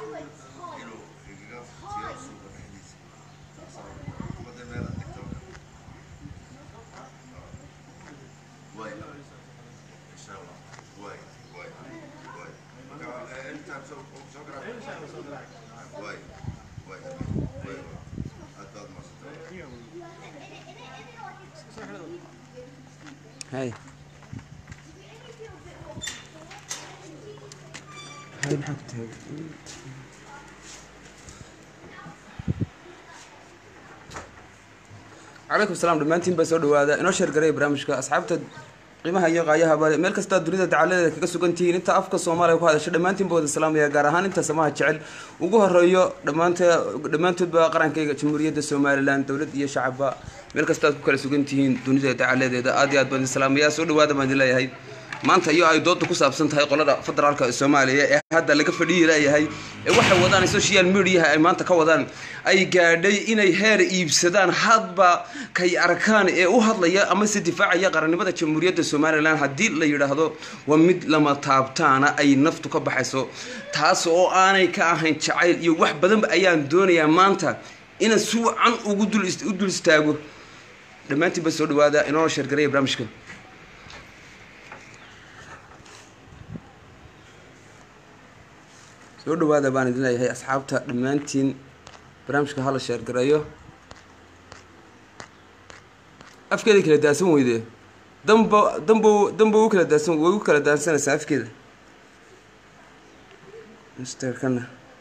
inuu igaga tiyo suuqa dhexdiisa umada meel aad dhigto way insha allah way way way marka eh, anytime soo soo garaa way way way aad baad mahadsantay hay hay maxaa ku taagay calaykum salaam dhammaantiin baa soo dhawaada inoo sheergaraya barnaamijka asxaabta qiimaha iyo qaayaha bale meel kastaa dunida dacaladeeda kaga sugan tihiin inta afka soomaaliya ku hadasha dhammaantiin baa wada salaamaya gaar ahaan inta samaha jecel ugu horeeyo dhammaanta dhammaantoodba qarankayga jamhuuriyadda somalilan dowlad iyo shacabba meel kasta aad ku kala sugan tihiin dunida dacaladeeda aad iyo aad baan idin salaamaya soo dhawaada baan idin leeyahay maanta iyo ay dooda ku saabsan tahay qolada federaalka soomaaliya ee hadda laga fadhiyi leeyahay ee waxay wadaan social mediaha ay maanta ka wadaan ay gaadhay inay heer iibsadaan hadba kay arkaan ee u hadlaya ama se difaacaya qarannimada jamhuuriyadda somalilan haddii la yidhaahdo waa mid lama taabtaana ay naftu ka baxayso taas oo aanay ka ahayn jacayl iyo wax badanba ayaan doonayaa maanta inaan si wacan ugu dul u dul istaago dhammaantiinba soo dhawaada inoo sheergaraya barnaamijka soo dhawaada baan idin leeyahay asxaabta dhammaantiin barnaamijka hala sheergareeyo afkeeda kala daansan weyde damba damba damba u kala daansan way u kala daansanaysaa afkeeda misterkana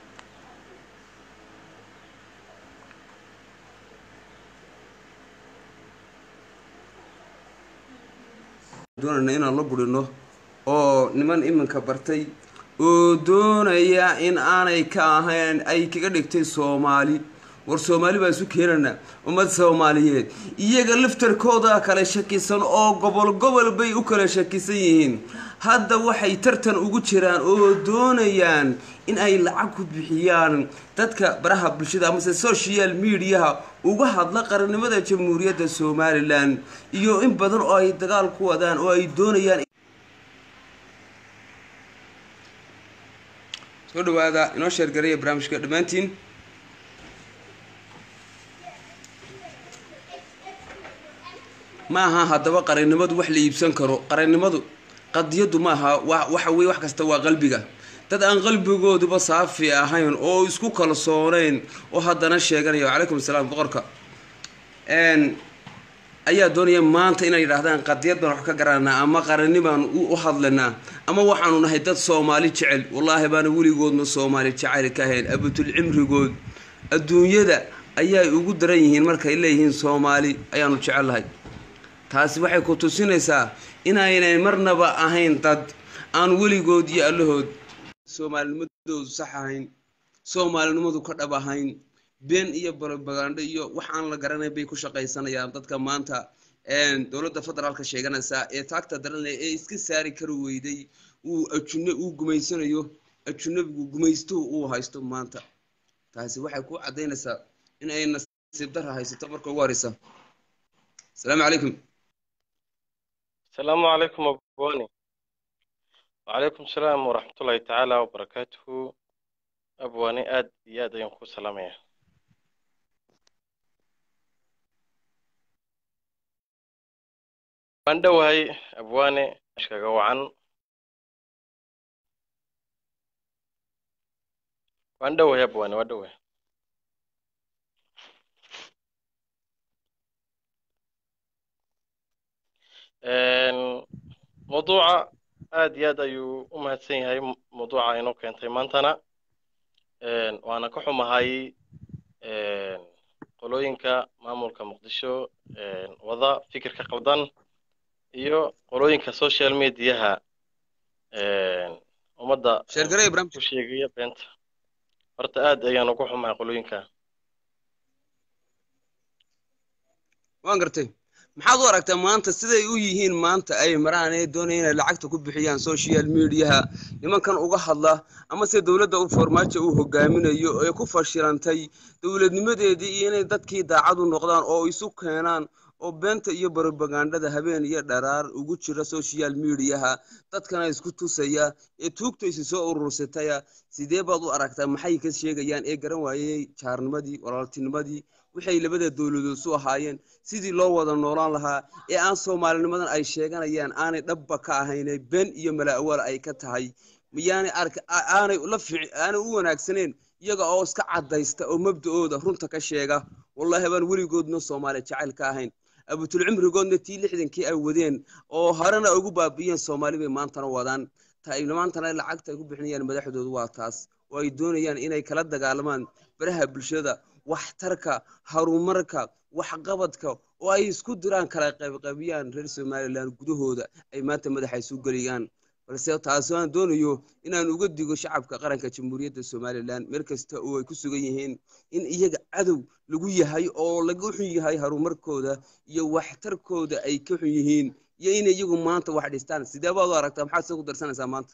doonayna inaan la burino oo niman iminka bartay oo doonaya in aanay ka ahayn ay kaga dhigtay soomaali war soomaali baan isu keenanaa ummad soomaaliyeed iyaga laftarkooda kala shakisan oo gobol gobol bay u kala shakisan yihiin hadda waxay tartan ugu jiraan oo doonayaan in ay lacag ku bixiyaan dadka baraha bulshada amase social mediaha uga hadla qarannimada jamhuuriyadda somalilan iyo in badan oo ay dagaal ku wadaan oo ay doonayaan soo dhawaada inoo sheergaraya barnaamijka dhammaantiin ma aha haddaba qarannimadu wax la iibsan karo qarannimadu qadiyadu ma aha wa waxa weye wax kasta waa qalbiga dad aan qalbigooduba saafi ahayn oo isku kalsooneyn oo haddana sheeganaya calaykum asalaam boqorka ayaa doonaya maanta inay yidhaahdaan qadiyad baan wax ka garanaa ama qarani baan u hadlanaa ama waxaanu nahay dad soomaali jecel wallaahi baana weligoodna soomaali jecel ka ahayn abatul cimrigood adduunyada ayay ugu daran yihiin markay leeyihiin soomaali ayaanu jecellahay taasi waxay ku tusinaysaa inaynay marnaba ahayn dad aan weligood iyo allahood soomaalinimadoodu sax ahayn soomaalinimadu ka dhab ahayn been iyo barobagandho iyo wax aan la garanayn bay ku shaqaysanayaan dadka maanta dowladda federaalka sheeganaysaa ee taagta daranaya ee iska saari kari weyday uu ajune uu gumaysanayo ajunabigu gumaystuhu uu haysto maanta taasi waxay ku caddaynaysaa in ay nasiib dara haysato marka ugu horeysa asalaamu calaykum السلام عليكم أبواني وعليكم السلام ورحمة الله تعالى وبركاته أبواني آد يا دينكو سلامية waan dhowahay abwaane ashkaga wacan waan dhowahay abwaane waan dhowahay mawduuca aad iyo aad ayuu u mahadsan yahay mawduuca inoo keentay maantana waana ka xumahay qolooyinka maamulka muqdisho wada fikirka qaldan iyo qolooyinka social mediaha ummadda sheergaraya ku barnaamijka sheegaya beenta horta aad ayaan ugu xumahay qolooyinka waan gartay maxaad u aragtaa maanta siday u yihiin maanta ay maraan ee doonaya inay lacagta ku bixiyaan social mediaha nimankan uga hadla ama se dowladda u farmaajo uu hogaaminayo ee ku fashilantay dowladnimadeedii iyo inay dadkii daacad u noqdaan oo isu keenaan oo beenta iyo barobagandhada habeen iyo dharaar ugu jira social mediaha dadkana isku tusaya ee tuugtaysi soo urursataya sidee baad u aragtaa maxay ka sheegayaan ee garan waayey jaarnimadii walaaltinimadii waxay labada dowladood su ahaayeen sidii loo wada noolaan lahaa ee aan soomaalinimadan ay sheeganayaan aanay dhabba ka ahayne been iyo mala'awaal ay ka tahay miyaanay ark aanay la fiic aanay u wanaagsaneen iyaga oo iska caddaysta oo mabda'ooda runta ka sheega wallaahi baan weligoodna soomaali jacayl ka ahayn abutulcimrigoodna tii lixdankii ay wadeen oo horena ugu baabi'iyeen soomaali bay maantana wadaan maantana lacagta ay ku bixinayaan madaxdoodu waa taas oo ay doonayaan inay kala dagaalamaan baraha bulshada waxtarka horumarka waxqabadka oo ay isku diraan kala qaybqaybiyaan reer somalilan gudahooda ay maanta madaxa isu geliyaan balse taasoo aan doonayo inaan uga digo shacabka qaranka jamhuuriyadda somalilan meel kasta oo ay ku sugan yihiin in iyaga cadow lagu yahay oo laga xun yahay horumarkooda iyo waxtarkooda ay ka xun yihiin iyo in iyagu maanta wax dhistaan sidee baad u aragtaa maxaad soo ku darsanaysaa maanta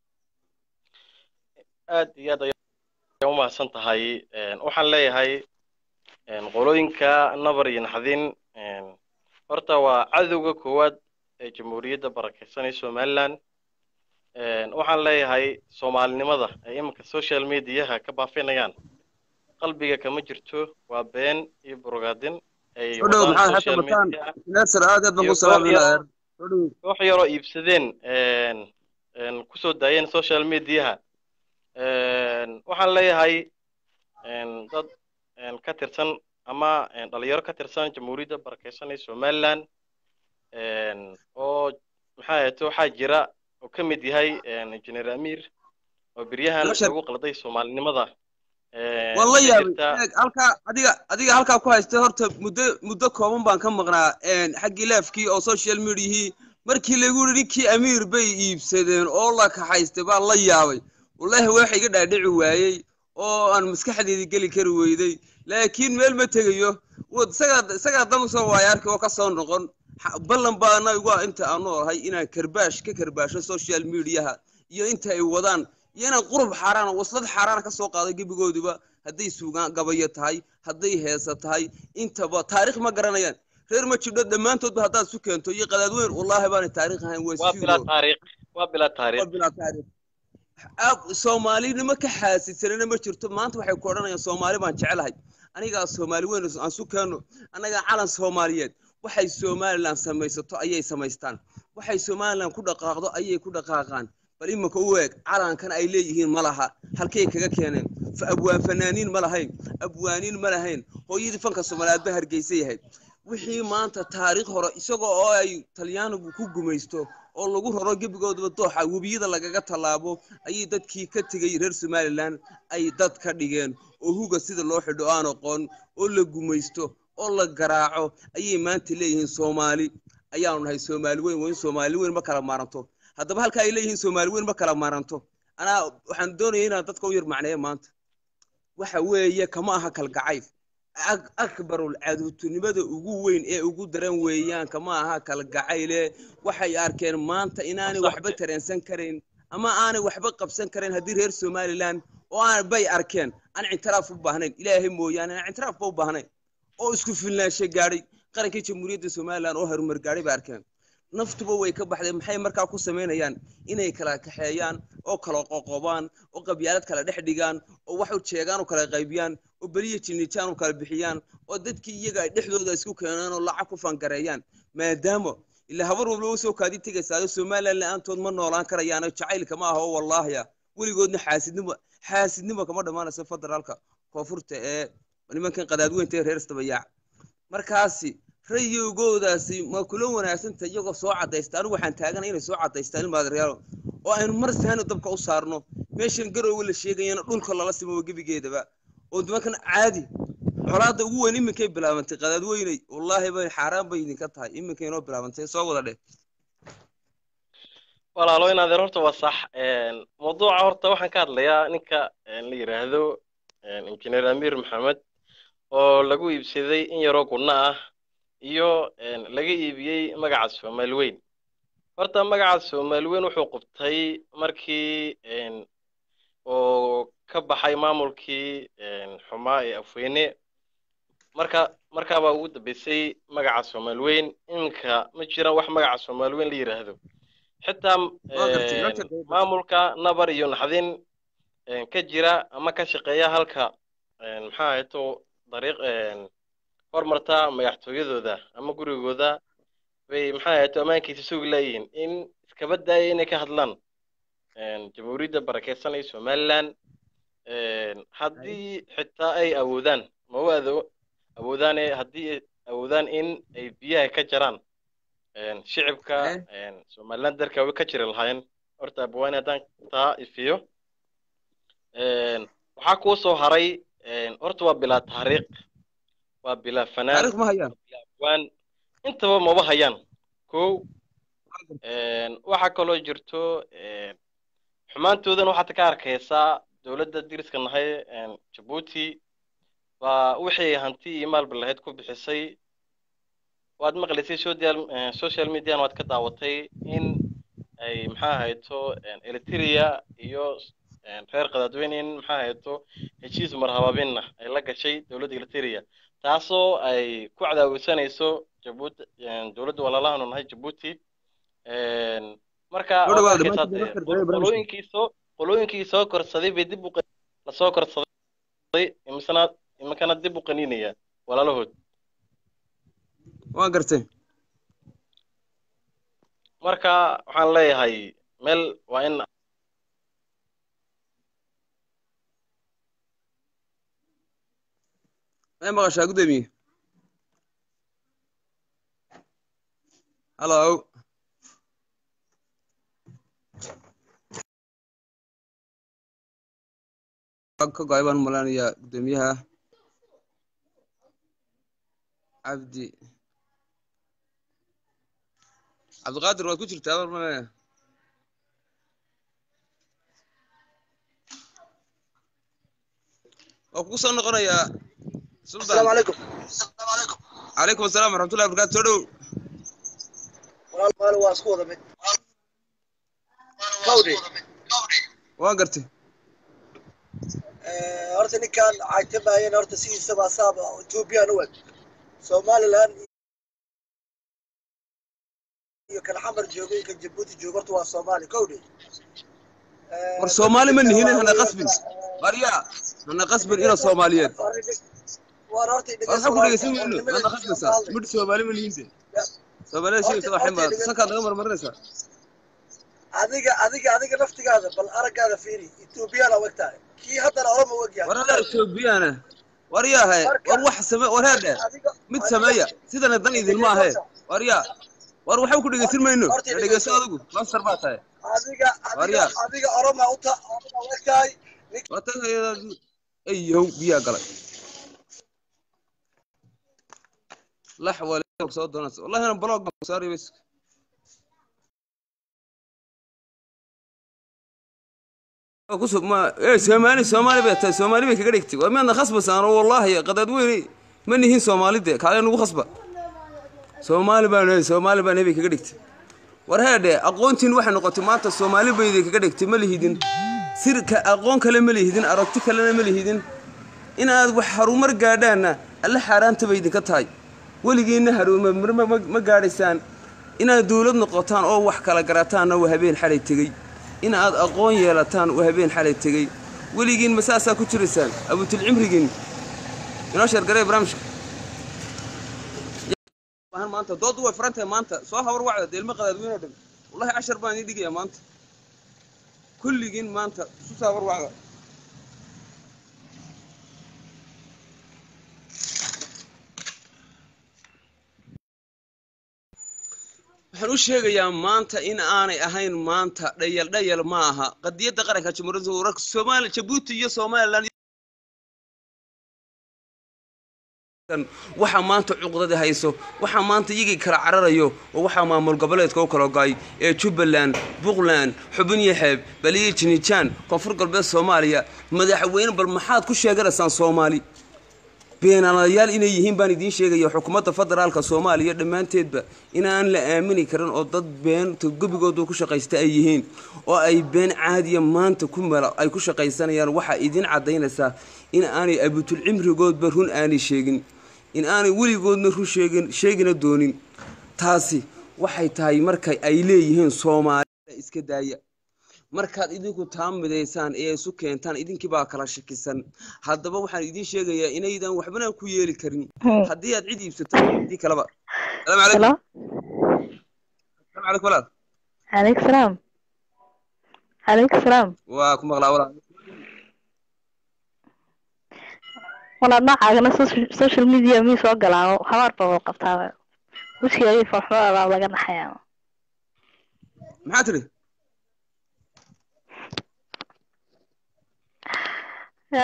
aad iyo aad ayaa umahadsan tahay waxaan leeyahay qolooyinka nabar iyo naxdin horta waa cadowga koowaad ee jamhuuriyadda barakeysanaya somaliland waxaan leeyahay soomaalinimada ay iminka social mediaha ka baafinayaan qalbiga kama jirto waa been iyo burogaadin ay udhow wadaan maxaad social xasan bataan media neersar aad aad baan iyo ku salaamayna koox adeer udhow koox yaroo iibsadeen kusoo daayeen social mediaha waxaan leeyahay dad ka tirsan ama dhalinyaro ka tirsan jamhuuriyadda barakeysanaya somaliland oo maxaa ahayte waxaa jira oo ka mid yahay engineer amir oo beryahan Bashar. lagu qalday soomaalinimada waan la ka yaabay jirta eeg halkaa adiga adiga halkaa ku haystay horta muddo muddo kooban baan ka maqnaa xaggii leefkii oo social mediahii markii lagu yidhi ninkii amiir bay iibsadeen oo la kaxaystay baan la yaabay wallaahi waxa iga dhaadhici waayey oo aan maskaxdeedii geli kari weyday laakiin meel ma tegayo wad isagaa isagaa dam soo waaya arki oo ka soo noqon Ha- ballan baana igu ah inta aan noolahay inaan karbaash ka karbaasho social mediaha iyo inta ay wadaan iyo inaan qurub xaaraan waslad xaaraan ka soo qaado gebigoodiba hadday suugaan gabayo tahay hadday heesa tahay intaba taariikh ma garanayaan reer ma jibdho dhammaantoodba haddaad isu keento iyo qadaadweyn wallaahi baanay taariikh ahayn waa waa bilaa studio taariikh waa bilaa taariikh waa bilaa taariikh ab soomaalinimo ka xaasisanana ma jirto maanta waxay ku odhanayaan soomaali baan jecelahay anigaa soomaali weyn aan su keenno annagaa calan soomaaliyeed waxay somalilan samaysato ayay samaystaan waxay somalilan ku dhaqaaqdo ayay ku dhaqaaqaan bal iminka u eeg calankan ay leeyihiin ma laha halkay kaga keeneen fa abwaan fanaaniin ma lahayn abwaaniin ma lahayn hooyadii fanka soomaaliyeed ba hargeysa yahayd wixii maanta taariikh hore isagoo oo ay talyaanigu ku gumaysto oo lagu raro gebigoodaba dooxa webiyada lagaga tallaabo ayay dadkii ka tegay reer somalilan ay dad ka dhigeen oo huga sida loo xidho aan aqoon oo la gumaysto oo la garaaco ayay maanta leeyihiin soomaali ayaanu nahay soomaali weyn waa in soomaali weyn ma kala maaranto haddaba halka ay leeyihiin soomaali weyn ma kala maaranto anaa waxaan doonaya inaan dadka u yar macneeyo maanta waxa weeye kama aha kalgacayl ak- akbarul caduutinimada ugu weyn ee ugu daran weeyaan kama aha kalgacayle waxay arkeen maanta inaanay waxba tareensan karayn ama aanay waxba qabsan karayn haddii reer somalilan oo aan bay arkeen aan ictiraaf u baahnayn ilaahay mooyaane aan ictiraafba u baahnayn oo isku filnaansho gaadhay qarankii jamhuuriyadda somalilan oo horumar gaadhay bay arkeen naftuba way ka baxdeen maxay markaa ku samaynayaan inay kala kaxeeyaan oo kala qoqobaan oo qabyaalad kala dhex dhigaan oo wax u jeegaan oo kala qaybiyaan oo beliya jinitaan u kala bixiyaan oo dadkii iyaga ay dhexdooda isku keenaan oo lacag ku fangareeyaan maadaama ilaa habar walba usoo kaadi tegaysaa somalilan la-aantood ma noolaan karayaano jacaylka ma aha oo wallaahiya weligoodna xaasidnimo xaasidnimo kama dhammaanayso federaalka koonfurta ee nimankan qadaadweynta ee reer istabayaac markaasi rayigoodaasi ma kula wanaagsanta iyagoo soo cadaysta anigu waxaan taagana inay soo cadaystaan ilmaadareyaalo oo aynu mar saani dabka u saarno meeshan garowga la sheegayana dhulka lala simo gebigeedaba oo nimankan caadi colaadda ugu weyn iminkay bilaabantay qadaadweyney wallaahi bay xaaraan bay idinka tahay iminkay inoo bilaabantay soo wada dheh walaalo in adeer horta waa sax mawduuca horta waxaan ka hadlayaa ninka la yidhaahdo engineer amir maxamed oo lagu iibsaday in yaroo gunno ah iyo laga iibiyey magaca soomaali weyn horta magaca soomaali weyn wuxuu qubtay markii oo ka baxay maamulkii xumaa ee afweyne marka markaabaa ugu dambeysay magaca soomaali weyn iminka ma jiraan wax magaca soomaali weyn la yidhaahdo xitaa Waa gartay, een, loo sheegay. maamulka nabar iyo naxdin een, ka jira ama ka shaqeeya halka een, maxaa ahayto dariiq een, hormarta madaxtooyadooda ama gurigooda bay maxaa ahayto ammaankiisa sugi leeyihiin in iskaba daaya inay ka hadlaan een, jamhuuriyadda barakeysan ee somaliland een, haddii xitaa ay awoodaan ma u ado- awoodaane haddii ay awoodaan in ay biyaha ka jaraan een, shicibka Eh. een, somaliland dalka way ka jiri lahaayeen horta abwaani haddaan taa ifiyo een, waxaa kuu soo haray een, horta waa bilaa taariikh waa bilaa fanaan taariikh ma hayaan waan intaba maba hayaan kow een, waxaa kaloo jirto een, xumaantoodan waxaad ka arkaysaa dowladda diriska nahay een, jabuuti baa wixii hanti iyo maalba lahayd ku bixisay waad maqlaysay social eh, social median waad ka daawatay in ay maxaa ahayto een, eritrea iyo een, reer qadaadweyne in maxaa ahayto heshiis marhabaabinna ay la gashay dowladda eritrea taasoo ay ku cadaawisanayso jabuuti een, dowladda walaalahanu nahay jabuuti een, marka Soo dhawaada, waad arkaysaa dhammaantiin dee, dadka reer barnaamijka. qolooyinkii soo qolooyinkii soo korsaday bay dib u qa- lasoo korsaday imisana iminkana dib u qaniinaya walaalahood waa gartay marka waxaan leeyahay meel waa in may maqashaa gudoomiye hallo ka go-ay baan umalaanayaa gudoomiyaha cabdi cabdiqaadir waad ku jirtaa war maya waa kugu soo noqonayaa sultan السلام عليكم calaykum asalaam waraxmatullahi wabarakaatu soo dhow walaal maal waa isku wada mid kawdhi waa gartay Eh, horta ninkan caytamayeen horta sidiisaba asaaba ethoobiyan u eg somaliland iyo kan xamar joogo iyo kan jabuuti joogo horta waa soomaali kawdhi Eh, war soomaali ma nihin hana waa- qasbin baryaa hana qasbin ina soomaaliyeed war horta war maxaa ku dhegeysan weyno hana qasbaysaa midh soomaali ma nihin de soomaalida sheegaysa waa xima sankaad naga marmarinaysaa adiga adiga adiga naftigaada bal araggaada fiiri ethoobiyan u eg tahay kii haddana oroma u eg war yahay hadaa etoobiyana war yaahe war wax same war heedhe Adiga- mid adiga- sameeya sidana dan idin ma ahe war yaa war waxba ku dhegeysan mayno Horta na dhegeyso adigu master baa tahay adiga adiga Waryaa. adiga oroma u ta oroma u eg tahay wata ayow biyaa galay lax wale soo doonaysa wallahi ana blog baan saari bas kusub ma ee soomaali soomaali bay tahay soomaali bay kaga dhigtay waa miyaadna khasbasaan oo wallaahi qadaad weyne ma nihin soomaalide kaale nagu khasba soomaali baan soomaali baan hebay kaga dhigtay war heedhe aqoontiin waxay noqotay maanta soomaali bayday kaga dhigtay ma lihidin sirka aqoon kale ma lihidin aragti kalena ma lihidin inaad wax harumar gaadhaanna alle xaaraanta bay idinka tahay weligiinna harumar ma, ma, ma gaadhaysaan inaad dowlad noqotaan oo wax kala garataanna waa habeen xalay tegey inaad aqoon yeelataan waa habeen xalay tegey weligiin ma saasaa ku jiraysaan abutilcimrigiin inoo sheergaree barnaamijka waxaan maanta doodu way furan tahay maanta soo hawar wacda deelma qadaadweyne oo dhan wallahi cashar baan idin dhigayaa maanta kulligiin maanta isu soo hawar wacda waxaan u sheegayaa maanta in aanay ahayn maanta dhayal dhayal ma aha qadiyadda qaranka jamhuuriyadda wararka soomaaliya jabuuti iyo somaliland waxaa maanta cuqdada hayso waxaa maanta iyagii kala cararayo oo waxaa maamul goboleedka u kala go'ay ee jubbaland puntland xubin yaxeeb baliya jinijaan koonfur galbeed soomaaliya madaxweyne bal maxaad ku sheeganaysaan soomaali beenaalayaal inay yihiin baan idiin sheegaya xukuumadda federaalka soomaaliya dhammaanteedba inaan la aamini karin oo dad beenta gebigoodu ku shaqaysta ay yihiin oo ay been caadiya maanta ku mala ay ku shaqaysanayaan waxaa idiin caddaynaysaa in aanay abutulcimrigoodba run aanay sheegin in aanay weligoodna run sheegin sheegina doonin taasi waxay tahay marka ay leeyihiin soomaalida iska daaya markaad idinku taa midaysaan ee isu keentaan idinkii baa kala shakisan haddaba waxaan idiin sheegayaa inaydan waxbana ku yeeli karin haddii aad cid iibsataan haddii kaleba salaamu calaykum salaamu calaykum walaal عليك سلام عليك سلام waa ku maqlaa walaal walaad noocaagana social media mii soo galaa habaar baa wada qabtaaba wejigaagii farxumada baa laga naxayaa maxaa tiri ya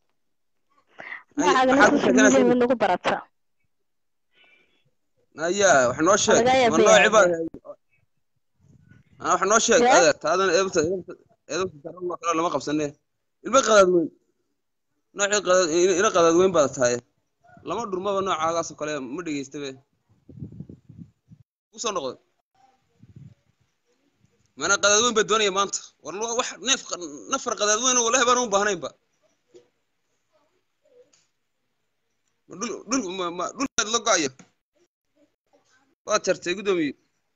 Ay, noocaagana maxaad ku social sheeganaysaa? media mid nagu barata ayaa wax noo sheeg Laga yaabee. ma nooci baa Ah, wax noo sheeg Ya? adeer taadan eebta eebta daran waa kale lama qabsane ilma qadaad weyn noocii qadaad ina qadaad weyn baad tahay lama dhurmaba noocaagaas oo kale ma dhegeystabe usoo noqday mana qadaad weyn baa doonaya maanta war lo- wax neef qa- nafar qadaad weyn oo wallahi baan u baahnaynba ma dhul dhul ma ma dhulkaad la go-aya waad jartay guddoomiye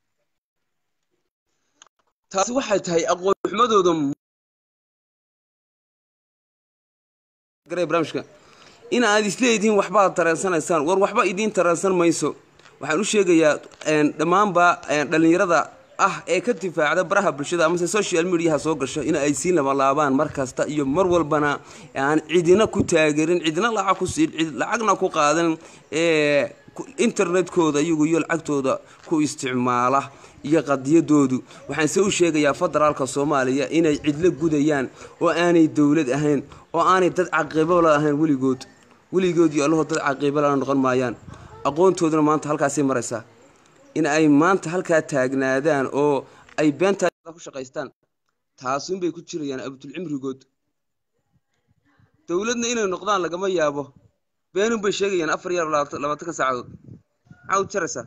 taasi waxay tahay aqoon xumadooda garay barnaamijka in aad isleedihiin waxbaad tareensanaysaan war waxba idiin tareensan mayso waxaan u sheegayaa een, dhammaanba een, dhallinyarada ah ee ka difaacda baraha bulshada amase social mediaha soo gasho in ay sii labalaabaan mar kasta iyo mar walbana aan cidina ku taageerin cidina lacag ku siin cid lacagna ku qaadan ee ku- internetkooda iyagu iyo lacagtooda ku isticmaala iyo qadiyadoodu waxaan se u sheegayaa federaalka soomaaliya inay cidlo gudayaan oo aanay dowlad ahayn oo aanay dad caqiibala ahayn weligood weligood iyo allahood dad caqiibala noqon maayaan aqoontooduna maanta halkaasay maraysaa in ay maanta halkaa taagnaadaan oo ay beentaa ku shaqaystaan taasunbay ku jirayaan abdulcimrigood dowladna inay noqdaan lagama yaabo beenun bay sheegayaan afar iyo labaatan labaatanka saacadood maxaa u jaraysaa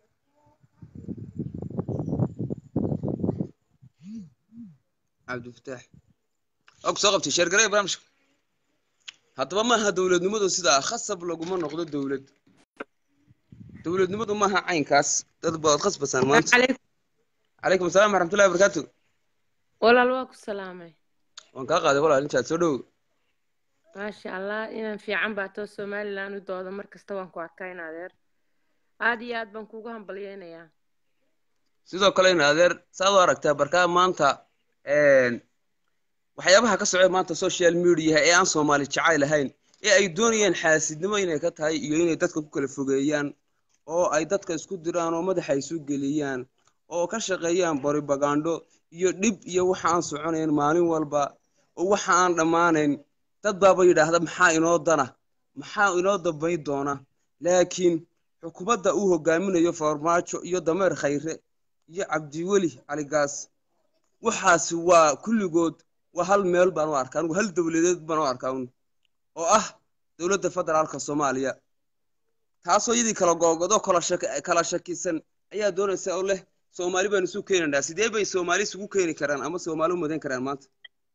cabdifataax waa ku soo qabtay sheergaraya barnaamijka haddaba maaha dowladnimadu sidaa khasab laguma noqdo dowlad dowladnimadu maaha caynkaas dad baad khasbasaan maanta عليكم calaykum asalaam waraxmatullahi wabarakaatu ولا الواكو سلامي waan kaa qaaday walaal intaad soo dhow ما شاء الله إن في عم باتو سومالي لانو دودا مركز توان كو أركاين أدير عادي آد بان كوغو هم بليانيا sidoo kale in adeer saad u aragtaa barkaa maanta een, waxyaabaha ka socda maanta social mediaha ee aan soomaali jacayl ahayn ee ay doonayaan xaasidnimo inay ka tahay iyo inay dadka ku kala fogeeyaan oo ay dadka isku diraan oo madaxa isu geliyaan oo ka shaqeeyaan boribagando iyo dhib iyo waxa aan soconayn maalin walba oo waxa aan dhammaanayn dad baaba yidhaahda maxaa inoo dana maxaa inoo dambayn doona laakiin xukuumadda uu hogaaminayo farmaajo iyo dameer khayre iyo cabdiweli caligaas waxaasi waa kulligood waa hal meel baan u arkaa anigu hal dowladeed baan u arkaa un oo ah dowladda federaalka soomaaliya taasoo iyadii kala googodo kala shak- kala shakisan ayaa doonaysa oo leh soomaali baan isu keenaynaa sidee bay soomaali isugu keeni karaan ama soomaali u madan karaan maanta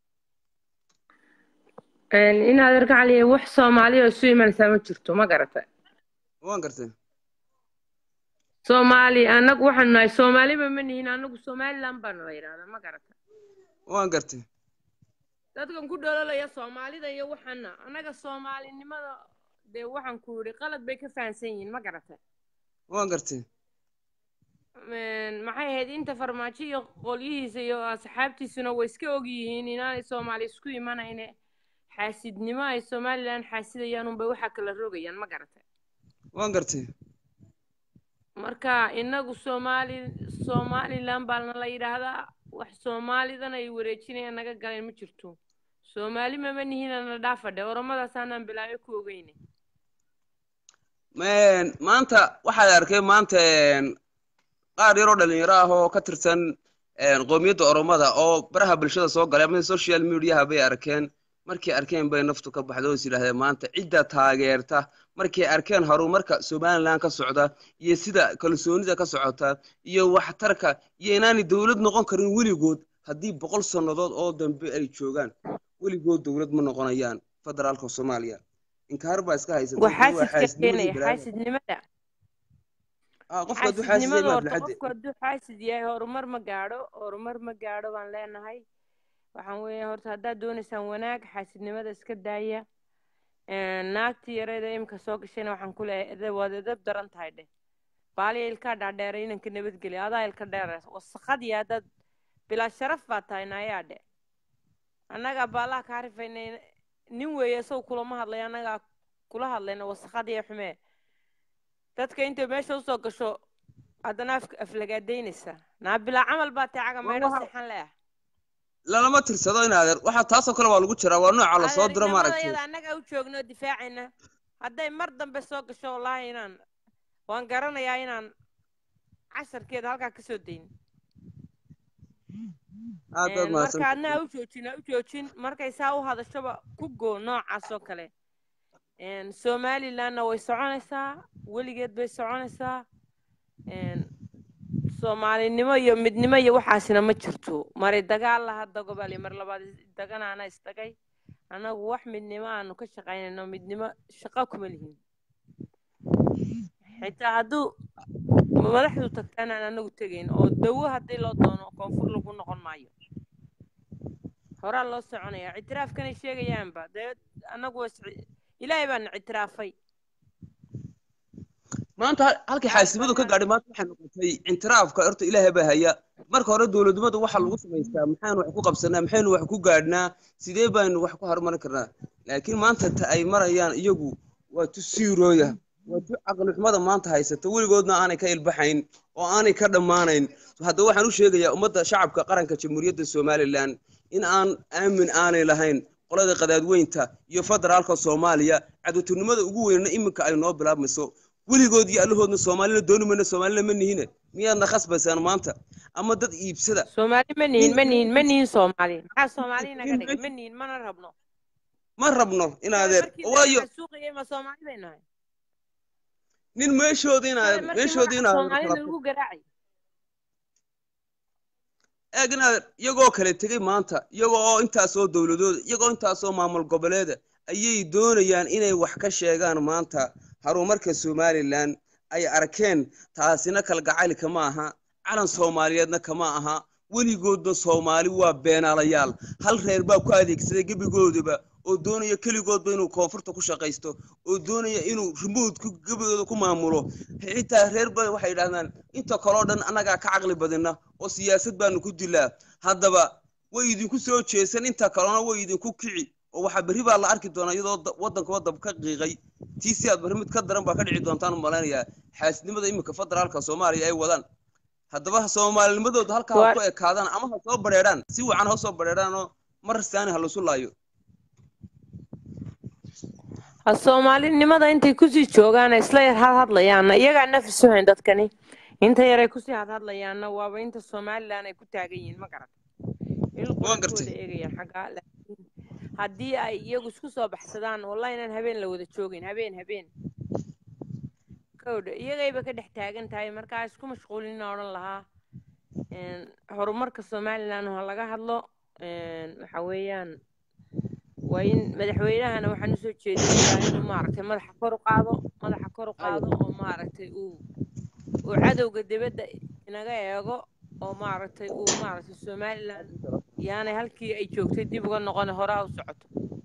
إن هذا رجع علي وح سومالي وسوي من سامي جرتو ما قرأت waan gartay سومالي أنا وحنا ناي سومالي بمن هنا أنا سومالي لامبان غير هذا ما قرأت waan gartay dadkan ku dhalolaya soomaalida iyo waxana annaga soomaalinimada dee waxaan ku yidhi qalad bay ka fahansan yihiin ma garata waan gartay maxay ahayd inta farmaajo iyo qolyihiisa iyo asxaabtiisuna way iska og yihiin inaanay soomaali isku imanayne xaasidnimo ay somalilan xaasidayaan unbay waxaa kala rogayaan ma garata waan gartay marka inagu soomaali somalilan baana la yidhaahdaa wax soomaalidan ay wareejinayaan naga galeen ma jirto soomaali mama nihinana dhaafadhe oromadaasaanan bilaabay ku ogeyne Een, maanta waxaad arkay maanta een, qaar yaroo dhalinyaro ah oo ka tirsan een, qowmiyadda oromada oo baraha bulshada soo galay ama social mediaha bay arkeen markay arkeen bay naftu ka baxda oo is yidhaahdeen maanta cidda taageerta markay arkeen horumarka somalilan ka socda iyo sida kalsoonida ka socota iyo waxtarka iyo inaanay dowlad noqon karin weligood haddii boqol sannadood oo dambe ay joogaan weligood dowlad ma noqonayaan federaalka soomaaliya inkaar baa iska haysata waa tani waa xaasidka xaasidnimadii keenaya balaada xaasidnimada ah qofka hadduu xaasid yahay xaasidnimada ma horta aflaxade qofku hadduu xaasid yahay horumar ma gaadho horumar ma gaadho baan leenahay waxaan weeye horta haddaad doonaysaan wanaag xaasidnimada iska daaya Een, naagtii yareeda imika soo gashayna waxaan ku leeyahay edeb waad edeb daran tahay dheh baaliya ilkaa dhaadheeray inanka nabadgelya adaa ilka dheer wasakadii haddaad bilaa sharaf baa tahay naayaa dhe annagaa baalaha kaa rifaynay nin weeye isagu kulama hadlay annagaa kula hadlayna wasakadii xumee dadka intay meesha usoo gasho haddana af aflagaadaynaysa naa bilaa camal baa tahay caga meedho seexan leah lalama tirsado in adeer waxaa taasoo kale waa lagu jiraa waa nooca lasoo diro maaragtay adeernimadayada annagaa u joogno difaacayna hadday mar dambe soo gasho wallaahi inaan waan garanayaa inaan casharkeeda halkaa kasoo dayn aad baad Een, mahadsan marka adna ha u joojin ha u joojin markay saa u hadashoba ku goo noocaas oo kale Een, somalilandna way soconaysaa weligeed bay soconaysaa Een, soomaalinimo iyo midnimo iyo waxaasina ma jirto mari dagaal laha dagobali mar labaad daganaana isdagay annagu wax midnimo aanu ka shaqaynayno midnimo shaqo kuma lihin xitaa hadduu madaxdu tagtaan aan anagu tegayn oo dawo haddii loo doono koonfur lagu noqon maayo horaa loo soconaya ictiraafkanay sheegayaanba dee annagu waa is- ilaahay baana ictiraafay maanta hal- halkii xaasidnimadu ka gaadhay maanta waxay noqotay intiraafka horta ilaahay baa haya marka hore dowladnimadu waxaa lagu samaystaa maxaynu wax ku qabsanaa maxaynu wax ku gaadhnaa sidee baynu wax ku horumarin karnaa laakiin maanta ta ay marayaan iyagu waa tu siirooya waa tu caqli xumada maanta haysata weligoodna aanay ka ilbaxayn oo aanay ka dhammaanayn haddaba waxaan u sheegayaa ummadda shacabka qaranka jamhuuriyadda somalilan in aan aamin aanay lahayn qolada qadaadweynta iyo federaalka soomaaliya cadowtinimada ugu weynna iminka ay noo bilaabmayso weligood iyo allahoodna soomaalina dooni mayna soomaalina ma nihine miyaadna khasbaysaan maanta ama dad iibsada soomaali ma nihin ma nihin ma nihin soomaali maxaa soomaali naga dhigay ma nihin mana rabno ma rabno inaadeer markii waayo la suuqayay ma soomaali bay nahay nin meeshoodi inaadeer markii meeshoodi magaca inaadeer soomaalida kala lagu garaacay eeg inaadeer iyagoo kale tegey maanta iyagoo oo intaasoo dowladooda iyagoo intaasoo maamul goboleeda ayay doonayaan inay wax ka sheegaan maanta horumarka somalilan ay arkeen taasina kalgacayl kama aha calan soomaaliyeedna kama aha weligoodna soomaali waa beenaalayaal hal reer baa ku adeegsaday gebigoodaba oo doonaya keligoodba inuu koonfurta ku shaqaysto oo doonaya inuu remote gebigooda ku maamulo xitaa reer ba waxay yidhahdaan inta kaloo dhan annagaa ka caqli badina oo siyaasad baanu ku dilaa haddaba way idinku soo jeesan inta kalena way idinku kici oo waxaa berri baa la arki doonaa iyadoo da- waddanka waddan ka qiiqay tii si aad berri mid ka daran baa ka dhici doontaan u malaynayaa xaasidnimada iminka federaalka soomaaliya ay wadaan haddaba soomaalinimadooda halkaa ha Waa- ku ekaadaan ama ha soo badheedhaan si wacan ha soo badheedhaan oo mar saani ha lasu laayo ha soomaalinimada intay kusii joogaan isla yar had hadlayaanna iyagaa nafis u hayn dadkani inta yaray kusii had hadlayaanna waaba inta somalilan ay ku taagan yihiin ma garat ilku Waan ku wada gartay. eegayaan xaggaa laakiin haddii ay iyagu isku soo baxsadaan wallahi inaan habeen la wada joogin habeen habeen kowdha iyagayba ka dhex taagan tahay markaa isku mashquulina odhan lahaa Een, horumarka somalilan ha laga hadlo Een, waxa weeyaan waa in madaxweynahana waxaan usoo jeedinayaa inuu maaragtay madaxa kor u qaado madaxa kor u qaado oo maaragtay uu uu cadowga dibadda inaga eego oo maaragtay uu maaragtay somalilan yaanay halkii ay joogtay dib uga noqone horaa u socoto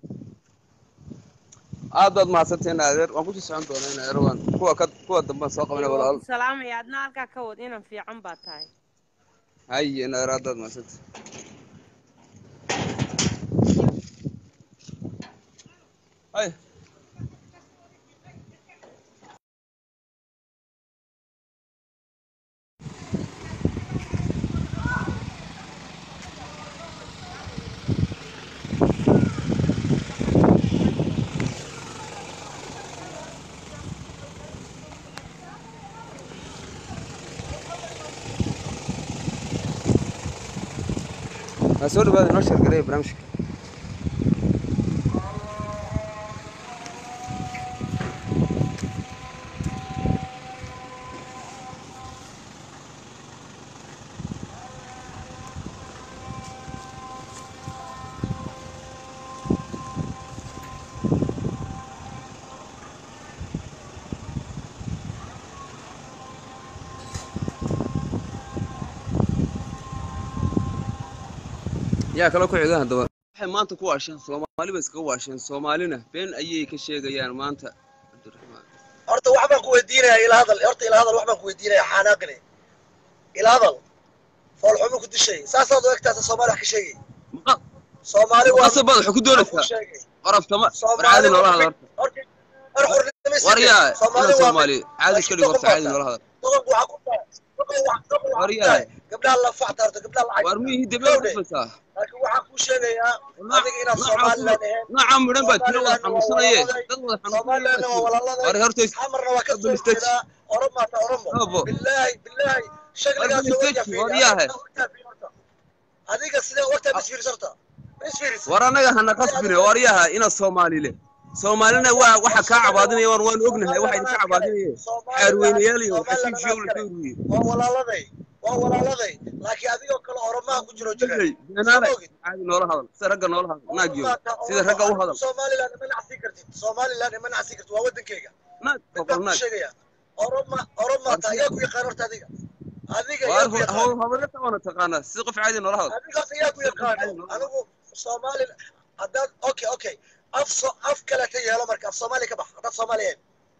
aad baad mahadsantahin adeer waan kusii socon doonaa in adeer waan kuwa ka kuwa dambaan soo qabana waa walaal ku salaamaya adna halkaa ka wad inan fiican baa tahay haye in adeer aad baad mahadsantahin hay waa soo dhawaada inoo sheergareeya barnaamijka yaa kale ku xiga haddaba waxay maanta ku waasheen soomaali bay iskaga waasheen soomaalina been ayay ka sheegayaan maanta cabdiraxmaan horta wax baan ku weydiinayaa ila hadal horta ila hadal wax baan ku weydiinayaa xanaaqine ila hadal foolxumo ku dishay saasaad u egtaasa soomaali wax ka sheegay maqa soomaali waa qasab baad wax ku ku doonaysaa sheegay qorabtama Soomaali caadi noola waa- hadal horta war xurnimo war yaa ina Soomaali waa soomaali caadi iska dhigo horta caadi noola hadal doqonku waxaa ku tahay doqon wax doqon War waxaa ku yaa. tahay gabdhaha la facta horta gabdhaha la war cayta miyihii debel Gowde. qasbaysaa laakiin waxaan kuu sheegayaa Nooc- adiga inaad nooca somalilan ku- ahayn nooca midhan baa tiro wada Somaliland waa xanuunsanaye walaalay. dad wada somalilan waa xanuunsanaya walaaladay war horta xamarna waa ka soo Double stage. jeedaa oromaata oromo Abo. bilaahi bilaahi shakligaas Double oo stage, wajah war fiiri yaahe. adiga sidee wagtaa misfiiris horta misfiiris war annaga hana qasbine war yaha ina soomaali le soomaalina waa waxa kaa cabaadinaya waan waan ognahay waxa idinka cabaadinaya xaarweynayaal iyo xashiish iyo la kawriye waa walaaladay waa walaaladay laakiin adigoo kale oromaha ku jiro jira beenaale caadi noola hadal sida ragga noola hadal naagiyo sida ragga u hadal somaliland ima nacsi kartid somaliland ima nacsi kartid waa wadankeyga naag mid boqol baan ku naag sheegaya oroma oromaata ayaa ku yaqaan horta adiga adiga waar ayaa ku yaqaan habarata waana taqaanaa sida qof caadi noola hadal adigaas ayaa ku yaqaano anigu soomaali haddaad okay okay af so af kaleta yeelo marka af soomaali ka bax haddaad soomaali ahayn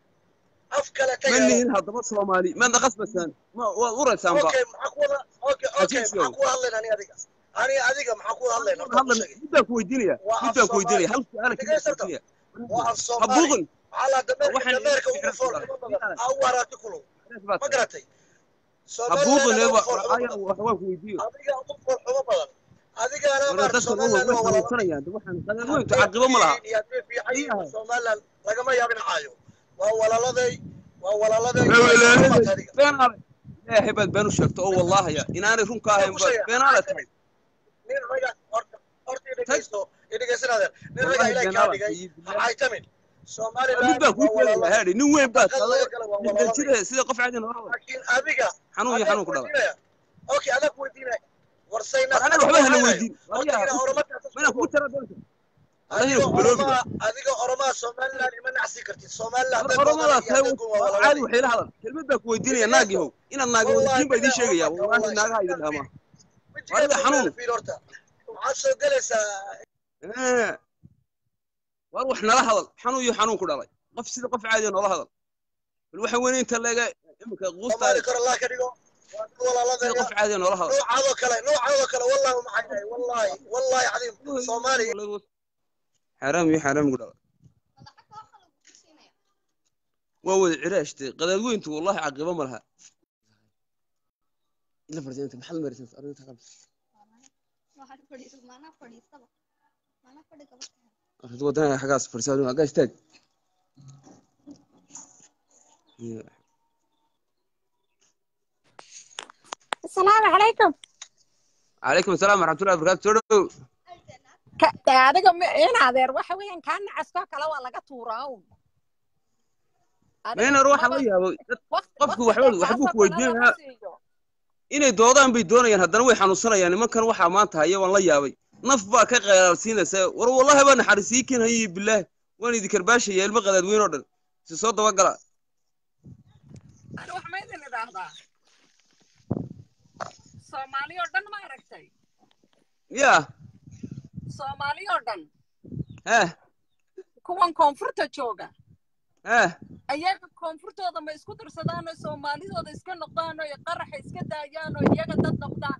af kaleta ma yeelo lihin haddaba soomaali maadna qasbasaan ma waad uraysaanba okay maxaa ku wada okay okay Heshiis maxaa yow. ku wada hadlayna ani adiga ani adiga maxaa ku wada hadlayna horta hadlan ku sheegay middaan ku weydiinaya Waa af middaan ku weydiinaya Soomaali. hal su'aala Dhegeysta keliya horta. weydiinaya waa af ha soomaali buuqin calaa dameerka Waxaan dameerka idin ugu foolxumo badan ha u haraati kulo ma garatay ha buuqin somaliland eeba ugu foolxumo aya badan wax waan ku weydiiyo adiga ugu foolxumo badan adigaana wala maarta dadka way somaliland way waa walaalo xanuunsanayaan de waxaan qadar weyntu caqibo ma laha Iyaha. somaliland lagama yaabin caayo waa walaaladay waa walaaladay adiga beenaale ilaahay baad been u sheegto oo wallaahaya inaanay runka ahayn ba beenaale tahay nin raga horta horta idhegeysto idhegeysanaadeen nin raga wallahi ilaah kaa beenaale dhigay iyo ha billaah caytamin mid somaliland baan kuu waa sheegaya walaaladay haadhi nin weyn baad Dad tahay laga gala waa lixdan walaaladay jire sida qof caadi noola hadal laakiin adiga xanuun iyo adaa xanuun ku dhala weydiinaya okay adaa ku weydiinaya warsayna war anaga waxba hana weydiin horta ina wariyaa oromadaas mana kugu tara doonta adiga anaga ku baloobi oromaa adiga oromaa somaliland ima nacsi kartid somaliland war hadday oromadaas doodaan tahay iyo hadday waa caadi walaaladay waxay la hadal kelmad baa ku weydiinaya naag yahow inaad naaga weydiin baa idiin sheegaya wallaahi naagaha idin dhamaa Adiga xanuun. fiir horta waxaad soo gelaysaa Eh. war wax nala hadal xanuun iyo xanuun ku dhalay qof sida qof caadi noola hadal bal waxa weyn inta leega imika quusta soomaali kor allah ka dhigo waa dad sida walaaladay qof caadi noola hadal noocaadoo kale noocaadoo kale wallahi uma xayahay wallahi wallahi cadiim soomaali xaraam iyo xaraam ku dhalay waa wada ciraashtay qadaadweyntu wallahi caqibo ma laha ila fardiinta maxaad marisan arrinta qalbi arrinta wadanaha xagaas fadhisaa xaggaa istaag asalaamu calaykum calaykum asalaam waraxmatullahi wabarakaatu soo dhow Ka- dee adiga ma- in adeer waxa weeyaan kaa nacaskoo kale waa laga tuuraa un Adiga maynar waxaan la maba- yaabay dad waqti- qofku waqti waxba dee waxbuu kaasoo ku kale lama weydiinayaa siiyo. inay doodaan bay doonayaan haddana way xanuunsanayaan nimankan waxaa maanta haya waan la yaabay naf baa ka qeyraalsiinaysa war wallahi baa naxariisii ken hayi bilaah waan idin karbaashaya ilmo qadaadweyn oo dhan si soo dabagala Ani wax ma idin idhaahdaa soomaali oo dhan ma aragtay yaa soomaali oo dhan heh kuwan koonfurta jooga heh ayaga koonfurtooda ma isku dirsadaan oo soomaalidooda iska noqdaan oo qaraxa iska daayaan oo iyaga dad noqdaan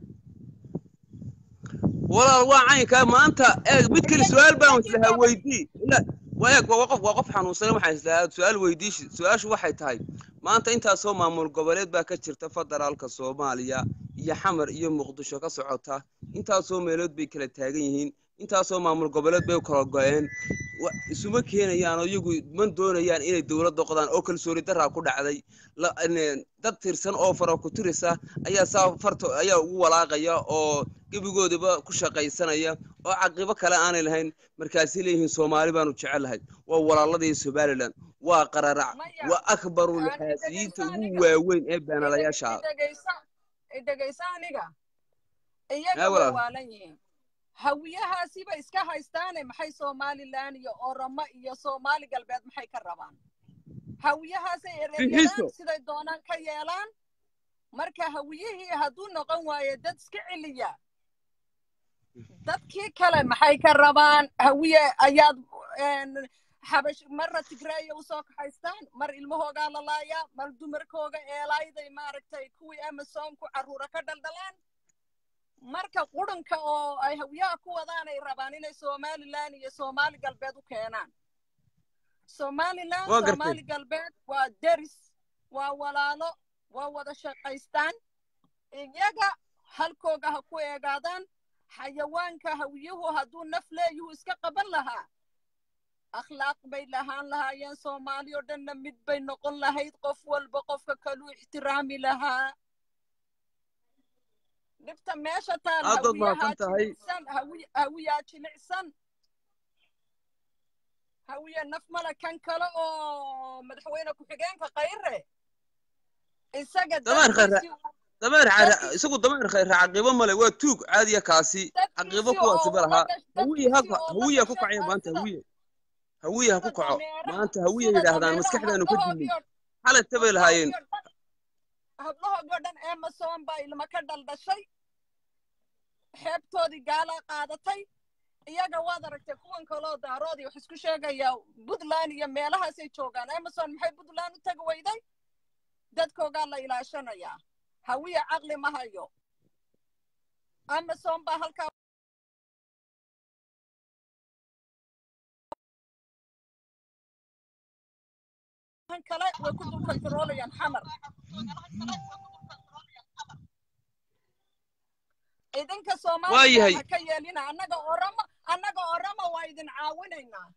walaal waa caynkaa maanta eeg mid kale su-aal baan islahaa weydii ila waa eeg waa qof waa qof xanuunsan waxaan islahaa su-aal weydiishi su-aashu waxay tahay maanta intaasoo maamul goboleed baa ka jirta federaalka soomaaliya iyo xamar iyo muqdisho ka socota intaasoo meelood bay kala taagan yihiin intaasoo maamul goboleed bay kala go-een wa- isuma keenayaan oo iyagu man doonayaan inay dowlad noqdaan oo kalsooni daraa ku dhacday la- ne- dad tirsan oo fara ku tirisa ayaa saa farta ayaa ugu walaaqaya oo gebigoodaba ku shaqaysanaya oo caqibo kale aanay lahayn markaasay leeyihiin soomaali baanu jecelahay waa walaaladii somalilan waa qararac Maya, waa akbaru aan lxaasiyiinta dhegayso ugu aniga. waaweyn ee beenalayaasha ah idhegaysa idhegaysa aniga Haa, iyaga way walaal. waalan yihiin hawiyahaasiba iska haystaane maxay somalilan iyo oromo iyo soomaali galbeed maxay ka rabaan hawiyahaasay Fixiso. ereeyadaan siday doonaan ka yeelaan marka hawiyihii hadduu noqon waayo dad iska celiya dadkii kale maxay ka rabaan hawiye ayaad een, xabash marna tigreeya usoo kaxaystaan mar ilmahoogaa la laayaa mar dumarkooga eelayday maaragtay kuwii amazonku carruura ka dhaldhalaan marka qurunka oo ay hawiyaha ku wadaan ay rabaan inay somalilan iyo soomaali galbeed u keenaan somalilan Waa gartay. soomaali galbeed waa deris waa walaalo waa wada shaqaystaan iyaga halkooga ha ku eegaadaan xayawaanka hawiyuhu hadduu naf leeyuhu iska qaban lahaa akhlaaq bay lahaan lahaayeen soomaali oo dhanna mid bay noqon lahayd qof walba qofka kaluu ixtiraami lahaa dhibta meesha taal Aad baad hawiyaha mahadsan tahay. jilicsan hawi- hawiyaa jilicsan hawiya naf male kan kale oo madaxweyne ku-xigeenka qayre isaga Dameer khayra- dadkiisii uu- dameer xayra dadkiisii- isagu dameer khayra caqiibo male waa tuug caadiya kaasi caqiibo dadkiisii kuwaasi oo ba ula lahaa dhash- hawiye ha dadkiisii oo la hawiye ha ku dhashay kacaya oo maanta sida- hawiye hawiye ha ku sida kaco dameeraha- maanta hawiye sida yidhaahdaan dameeraha maskaxdaanu ka hablahoodii dilnay oo- xalay tabay lahaayeen hablahoodii oo dhan amazon baa ilma ka dhaldhashay xeebtoodii gaalaa qaadatay iyaga waad aragtay kuwan kaloo daaroodii wax isku sheegaya puntland iyo meelahaasay joogaan amazon maxay puntland u tagi weyday dadkoogaa la ilaashanayaa hawiya caqli ma hayo amazon baa halkaa kan kale way ku dul kontaroolayaan xamar idinka Waa soomaaliya yahay. ha ka yeelina annaga oramo annaga oramo waa idin caawinaynaa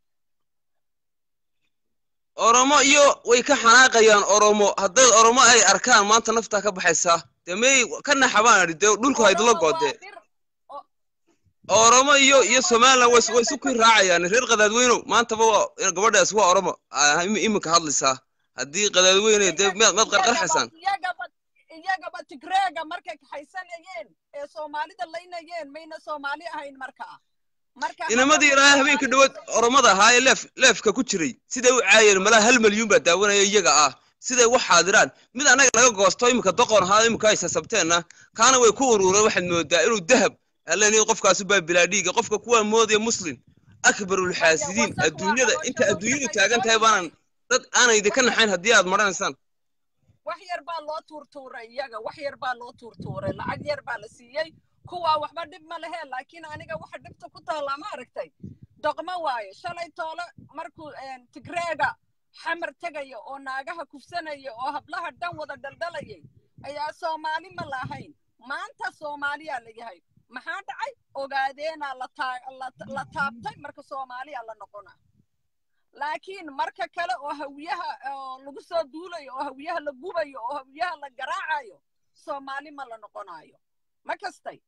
oromo iyo way ka xanaaqayaan oromo hadday oromo ay arkaan maanta naftaa ka baxaysaa dee may ka naxabaan idhi dee dhulku haydula Oromo waa goodee dir oromo iyo iyo somaliland way way isu kii raacayaan reer qadaadweynow maantaba waa gabadhaas waa oromo ah, im- iminka hadlaysaa haddii qadaadweyne dee maad maad qarqarxaysaan iyagaba iyagaba tigreega markay kaxaysanayeen ee soomaalida laynayeen mayna soomaali ahayn markaa marka inamadii ilaahay habeenka dhawaad oromada ahaa ee leef leefka ku jiray siday u caayeen malaa hal malyuun baa daawanaya iyaga ah siday wax xaadiraan mid annaga naga goosto iminka doqon ahaa iminka ay sasabteenna kaana way ku urureen waxaad moodaa inuu dahab allen qofkaasu baa bilaa dhiiga qofka kuwaa moodaya muslim akbarul xaasidiin wasaq waa adduunyada caloosha inta lagu adduunyadu shaqaysto taagan tahay baanan dad aanay idinka naxayn haddii aad maranaysaan wax yar baa loo tuurtuuray iyaga wax yar baa loo tuurtuuray lacag yar baa la siiyey kuwaa waxba dhib ma lehe laakiin aniga waxa dhibta ku taallaa ma aragtay doqmo waaye shalay toole markuu een, tigreega xamar tegaya oo naagaha kufsanaya oo hablaha dhan wada dhaldhalayay ayaa soomaali ma lahayn maanta soomaaliyaa la yahay maxaa dhacay ogaadeenaa la taa- la- la taabtay marka soomaaliya la noqona laakiin marka kale oo hawiyaha oo lagu soo duulayo oo hawiyaha la gubayo oo hawiyaha la garaacayo soomaali ma la noqonayo ma kastay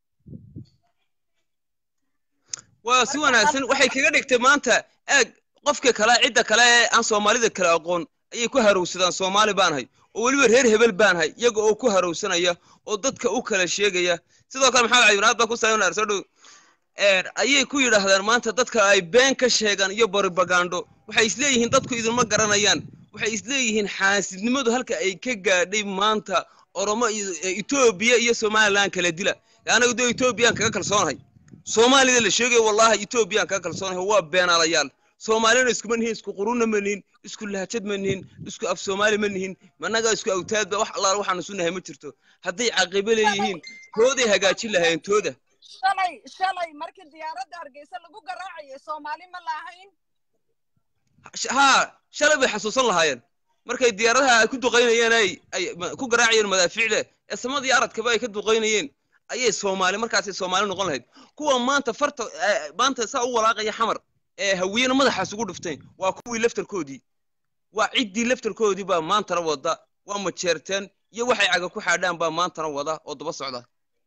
waa si Marka wanaagsan hal- waxay kaga dhigtay maanta eeg qofka kale cidda kale ee aan soomaalida kale aqoon ayay ku harowsadaan soomaali baanahay oo weliba reer hebel baanahay iyaga oo ku harowsanaya oo dadka u kala sheegaya sidoo kale maxamed cabdibinaad baa ku saaran soo dhow Een, ayay ku yidhaahdaan maanta dadka ay been ka sheegaan iyo baribagaandho waxay isleeyihiin dadku idinma garanayaan waxay isleeyihiin xaasidnimadu halka ay ka gaadhay maanta oromo iyo e, etoobiya iyo somaliland kala dila anagu dee etoobiyaan kaga kalsoonahay soomaalida la sheegayo wallahi etoobiyaan kaga kalsoonahay waa beenaalayaal soomaalina iskuma nihin isku qurunna ma nihin isku lahjad ma nihin isku af soomaali ma nihin managa isku awtaadba wax allaala waxaan isu nahay ma jirto hadday caqibo leeyihiin tooday hagaajin lahaayeen tooda shalay shalay markii diyaaradda hargeysa lagu garaacayay soomaali ma lahayn Sh- haa shalay bay xasuusan lahaayeen markay diyaaradaha ay ku duqaynayeen ay ay ma- ku garaacayeen madaafiicde ee samadii aradkaba ay ka duqaynayeen ayay soomaali markaasay soomaali noqon lahayd kuwa maanta farta eh, maanta saa u walaaqaya xamar ee hawiyena madaxaas ugu dhifteen waa kuwii laftarkoodii waa ciddii laftarkoodii baa maantana wada waa majeerteen iyo waxay caga ku xaadhaan baa maantana wada oo daba socda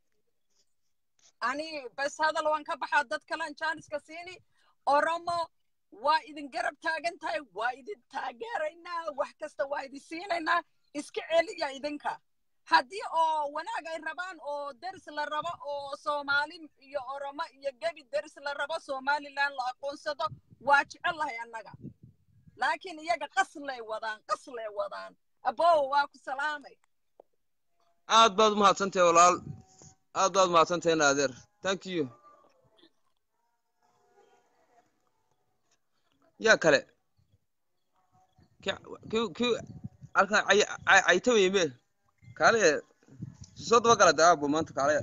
ani bas hadal waan ka baxaa dad kalean jaaniska siini oromo waa idin garab taagan tahay waa idin taageeraynaa wax kasta waa idin siinaynaa iska celiya idinka haddii oo wanaag ay rabaan oo deris la rabo oo soomaali iyo oromo iyo gebi deris la rabo somaliland la aqoonsado waa jecel lahay annaga laakiin iyaga qaslay wadaan qaslay wadaan abow waa ku salaamay aad baad umahadsantahay walaal aad baad umahadsantahay naadeer thank you yaa kale ki ki halkan caytamaya me kaale soo daba gala de aabo maanta kaale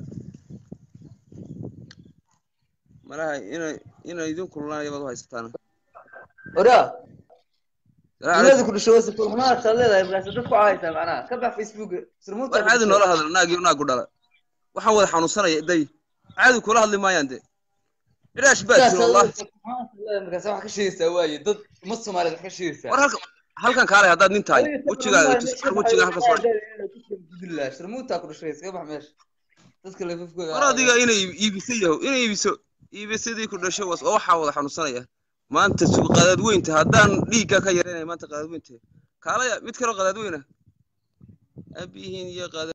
malaha inay inay idin kululaanaya baad u haysataan oraa Salaam duniyada calaykum. ku dhasho wasa kulmanaadkaad leedahay markaas dad ku cahaysaa macnaha ka bax facebook surmuuta war caadi noola hadla naag iyo naagu dhala waxaan wada xanuunsanaya day caadi kula hadli maayaan de iraash baa jiro wallah markaas wax ka sheegaysaa waaye dad umad soomaaliyeed wax ka sheegaysaa war halka halkan kaale haddaad nin tahay wejigaaga tus wejiga halka soo dhig surmuuta ku dhashay iska bax meesha dadka lafafkooda war adiga inay iibiso yaho inay iibiso iibisadii ku dhasho was oo waxaa wada xanuunsanaya maanta suuq qadaadweynta haddaan dhiigga ka yareynaya maanta qadaadweynta kaalaya mid kaloo qadaadweyna abihiin iyo qadaad